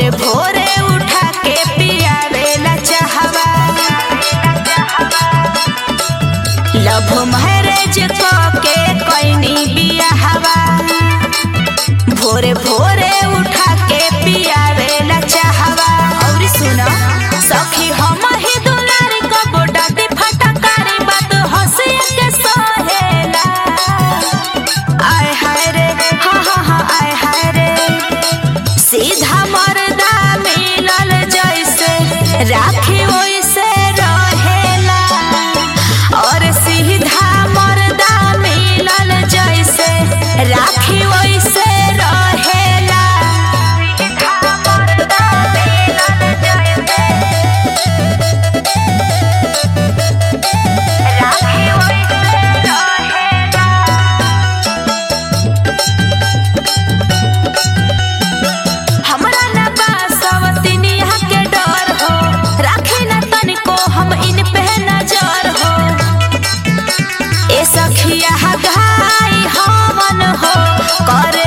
भोरे भोरे उठा के पियावेला चाहवा लव मैरेज के कैनी बियाहवा भोरे भोरे उठा के पियावेला चाहवा और सुना सखी हम ही दुलारी कबो डाटी फटकारी बात हंसी के सहेला आय हाय रे हा हा हा आय हाय रे सीधा मर्दा मिलल जैसे राखी वैसे रहेला और सीधा मर्दा मिलल जैसे राखी वैसे रहेला सीधा मर्दा मिलल जैसे राखी वैसे रहेला हमरा न बासवतिनिया के डर हो राखे न तनिको हम इन पे नजर हो ए सखिया गाई हमन हो कर